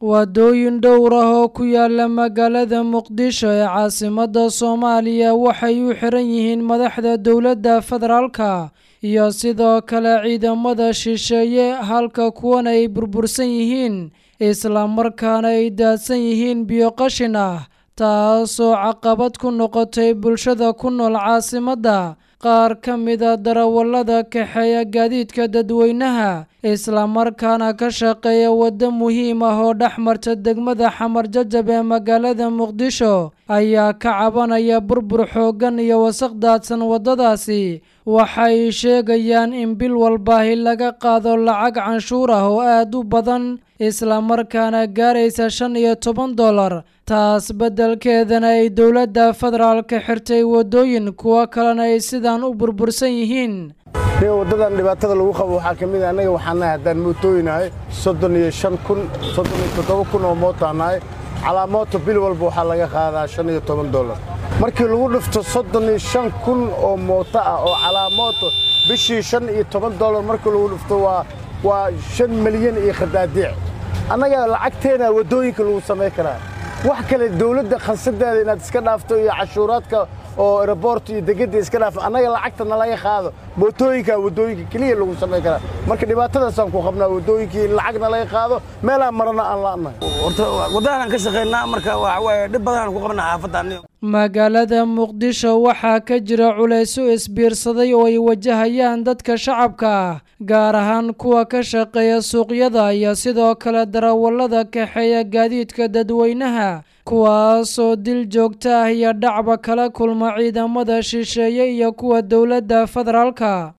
waddooyin dhowr ah oo ku yaala magaalada muqdisho ee caasimadda soomaaliya waxay u xiran yihiin madaxda dowladda federaalka iyo sidoo kale ciidamada shisheeye halka kuwan ay burbursan yihiin islamarkaana ay daadsan yihiin biyo qashin ah taasoo caqabad ku noqotay bulshada ku nool caasimadda qaar ka mida darawallada kaxeeya gaadiidka dadweynaha islamarkaana ka shaqeeya waddo muhiim ah oo dhex marta degmada xamar jajab ee magaalada muqdisho ayaa ka cabanaya burbur xooggan iyo wasaq daadsan waddadaasi waxay sheegayaan in bil walbaahi laga qaado lacag canshuur ah oo aad u badan islamarkaana gaaraysa shan iyo toban dollar taas beddelkeedana ay dowladda federaalka xirtay waddooyin kuwo kalena ay sidaan u burbursan yihiin waddadan dhibaatada lagu qabo waxaa ka mid a annaga waxaan nahay haddaan mootooyinahay soddon iyo shan kun soddon iyo toddoba kun oo mootaan nahay calaa mooto bil walba waxaa laga qaadaa shan iyo toban dollar markii lagu dhifto soddon iyo shan kun oo mooto ah oo calaa mooto bishii shan iyo toban dollar markii lagu dhifto waa waa shan milyan iyo khadaadiic annaga lacagteena waddooyinka lagu samayn karaa wax kale dawladda khansadeeda inaad iska dhaafto iyo cashuuraadka oo aeroboort iyo degedda iska dhaafo annaga lacagta nalaga qaado mootooyinka waddooyinka keliya lagu samayn karaa marka dhibaatadaasaan ku qabnaa waddooyinkii in lacag nalaga qaado meelaan marana aan la'nahay horta waddadaanaan ka shaqaynaa marka waxa waaye dhib badanaan ku qabnaa xaafadda magaalada muqdisho waxaa ka jira culayso isbiirsaday oo ay wajahayaan dadka shacabka ah gaar ahaan kuwa ka shaqeeya suuqyada iyo sidoo kale darawallada kaxeeya gaadiidka dadweynaha kuwaasoo dil joogto ah iyo dhacba kala kulma ciidamada shisheeye iyo kuwa dowladda federaalka